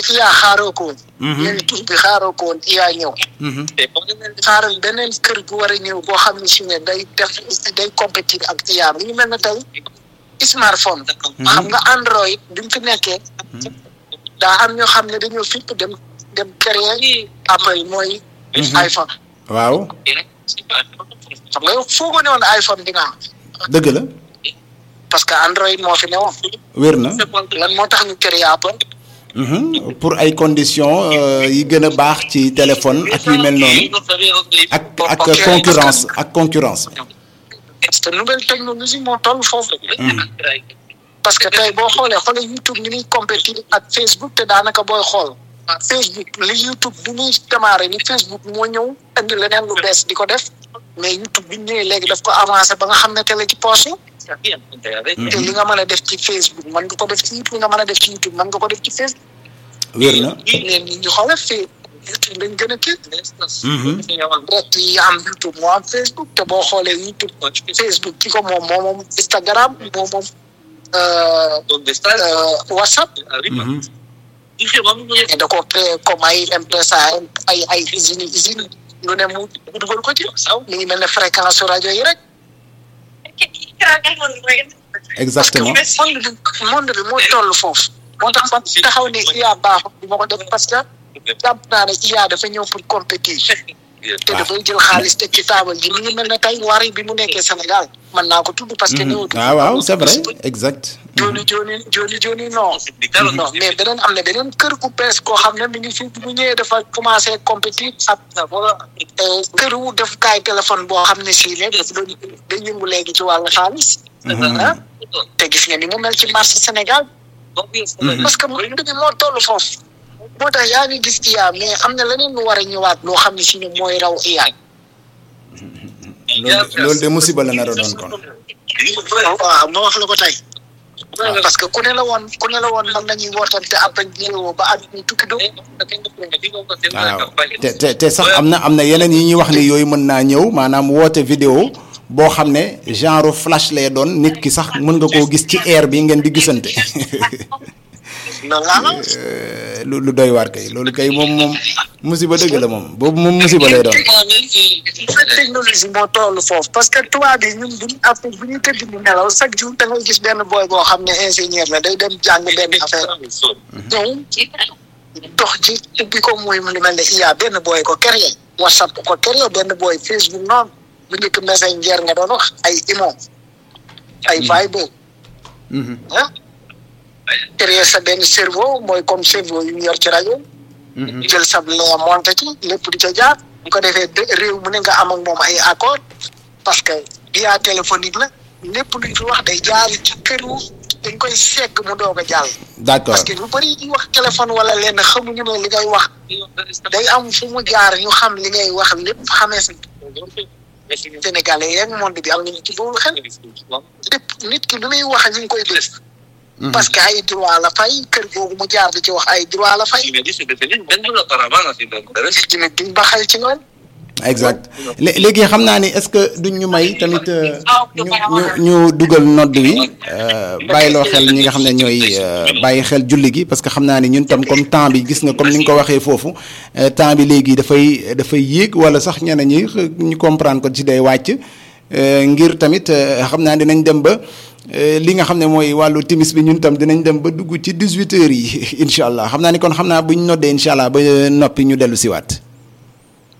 IA xaaroo ko woon. ñun tur bi xaaroo ko woon IA ñëw. xaaral beneen kër gu war a ñëw boo xam ne si ne day def day compétir ak IA mi ngi mel ne tey smartphone. xam nga Android bi mu fi nekkee. daa am ñoo xam ne dañoo fipp dem dem créer Apple mooy. iPhone. waaw xam nga yow foogoo ne woon iPhone di nga am. dëgg la parce que Android moo fi newoon. wér na lan moo tax ñu créer Apple. Mhm. pour ay conditions euh, yi gën a baax ci téléphone ak yu mel noonu ak ak Ok. concurrence ak concurrence parce que nouvelle technologie moo toll foofu. parce que tey boo xoolee xoolee YouTube ni muy compétir ak Facebook te daanaka booy xool. Facebook li YouTube bi muy démarré ni Facebook moo ñëw indi leneen lu bees di ko def mais YouTube bi ñëwee léegi daf ko avancé ba nga xam ne tele ci poche yi. te li nga mën a def ci Facebook mën nga ko def ci YouTube li nga mën a def ci YouTube mën nga ko def ci Facebook. wér na mais nit ñi xoolal fii YouTube lañ gën a kii. direct yi am YouTube moo am Facebook te boo xoolee YouTube Facebook ki ko moom moo moom Instagram moo moom euh, euh, WhatsApp. Mhm. mais da ko créé comme ay M-Pesa ay ay usines usines lu ne mu mu dugal ko ci. mi ngi mel ne fréquence su rajo yi rek. exactement parce que monde bi monde bi moo toll foofu. moo tax man taxaw ne IA baaxul du ma ko def parce que jàpp naa ne IA dafa ñëw pour compétir. te dafay jël xaalis teg ci taabal ji mi ngi mel ne tey wari bi mu nekkee Sénégal mën naa ko tudd parce que. néew ah waaw c'est vrai exact jooni jooni jooni jooni non. non mais beneen am na beneen kër gu bees koo xam ne mi ngi fi bu ñëwee dafa commencé compétir ak kër wu def kaay téléphone boo xam ne sii léegi dafa doon day yëngu léegi ci wàllu xaalis. ah te gis nga ni mu mel ci marché Sénégal. parce que mu bi moo toll foofu. moo tax yaa ngi gis IA mais am na leneen lu war a ñëwaat loo xam ne si ne mooy raw IA. loolu loolu de musiba la nar a doon kon waaw ma wax la ko tey. parce que ku ne la woon ku ne la woon mën nañuy wootante après vidéo ba at mi tukki do waaw te te te sax am na am na yeneen yi ñuy wax ni yooyu mën naa ñëw maanaam woote vidéo boo xam ne genre flash lay doon nit ki sax mën nga koo gis ci air bi ngeen di gisante noonu laa la Euh, lu lu doy waar kay loolu kay moom moom musiba dëgg la moom boobu moom musiba lay doon technologie moo toll foofu parce que tubaab yi ñun buñ af bu ñu tëdd ñu nelaw chaque jour da ngay gis benn booy boo xam ne ingénieur la day dem jàng benn affaire ñëw dox ci ubbi ko muy lu mel ne IA benn booy ko créé WhatsApp ko créé benn booy Facebook noonu bu njëkk Messenger nga doon wax ay Imo ay Viber Mhm. ah créé sa benn cerveau mooy comme cerveau yu ñu yor ci rajo Mhm. jël sab lien monté ci lépp di ca jaar bu ko defee de réew mu ne nga am ak moom ay accord parce que via téléphonique la lépp luñ fi wax day jaar ci këru dañ koy segg mu doog a jàll d'accord parce que lu bëri ñu wax téléphone wala lenn xamuñu ne li ngay wax day am fu mu jaar ñu xam li ngay wax lépp xamee sa sénégalais yeeg monde bi am nañu ci boobu xel lépp nit ki lu muy wax ñu ngi koy dégg parce que ay droit la fay kër googu mu jaar di ci wax ay droit la fay ci nit duñ ba xel ci noonu exact lé- léegi xam naa ni est-ce que duñ ñu may tamit euh, ñu ñu ñu dugal nodd wi euh, bàyyiloo xel ñi nga xam ne ñooy euh, bàyyi xel julli gi parce que xam naa ni ñun tam comme temps bi gis nga comme ni nga ko waxee foofu euh, temps bi léegi dafay dafay yéeg wala sax ñeneen ñi x- ñu comprendre ko ci day wàcc euh, ngir tamit euh, xam naa dinañ dem ba euh, li nga xam ne mooy wàllu timis bi ñun tam dinañ dem ba dugg ci 18 heures yi incha allah xam naa ni kon xam naa buñ noddee incha allah ba noppi ñu dellu siwaat